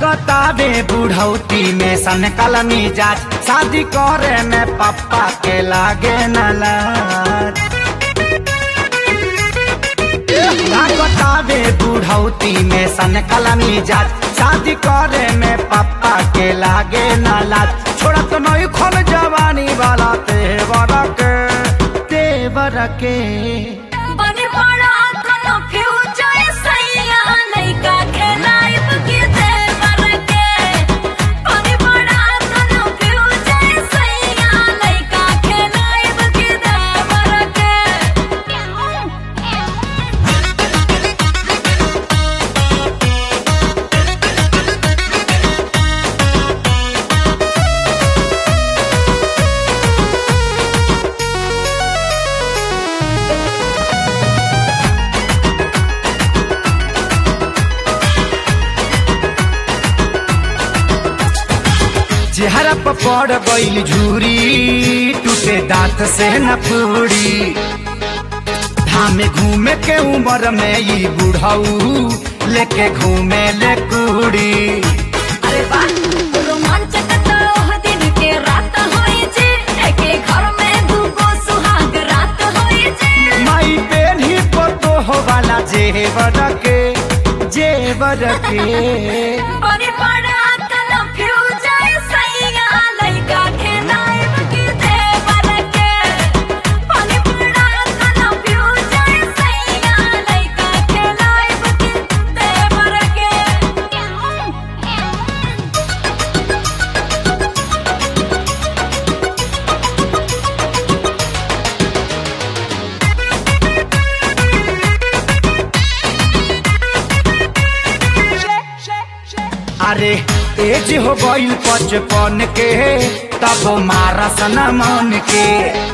लागतावे बुढ़ौती में सन कलमी जाच शादी करे में पप्पा के लागे न लाज लागतावे बुढ़ौती में सन कलमी जाच शादी करे में पप्पा के लागे न लाज छोड़ा तो नहीं खोल जवानी वाला तेवर के तेवर के बने बड़ा कोनो फ्यूचर सैया लइका खेलाइब के देवर के बने बड़ा कोनो फ्यूचर सैया लइका खेलाइब के देवर के चेहरा पर पड़ गईल झूरी टूटे दांत से न पूरी धामे घूमे के उम्र में ई बुढ़ऊ लेके घूमे ले कुड़ी अरे वाह रोमांचक तो ओह दिन के रात होई जे एके घर में दूगो सुहाग रात होई जे माई पेन ही पतो हो वाला जेवर के जेवर के बने बड़ा कोनो फ्यूचर सैया लइका खेलाइब के देवर के बने बड़ा कोनो फ्यूचर सैया लइका खेलाइब के देवर के अरे एज हो गईल पचपन के तब मारा सना मन के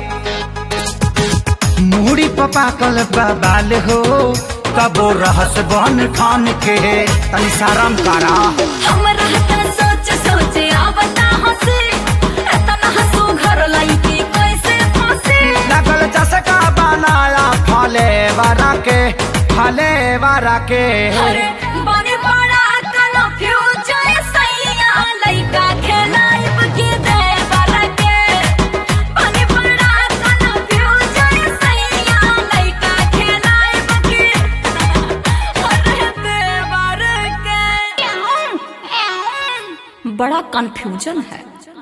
मुड़ी पपाकल बबाल हो कबो रहस बन खान के तनी शरम करा हमरा त सोच सोच आवता हंसी एतना हंसू घर लइकी कैसे फंसी लगल चसका बनाया फले वारा के फले वारा के अरे बने बड़ा कोनो फ्यूचर सैया लइका खेलाइब के देवर के बने बड़ा कोनो फ्यूचर सैया लइका खेलाइब के अरे देवर के बड़ा कंफ्यूजन है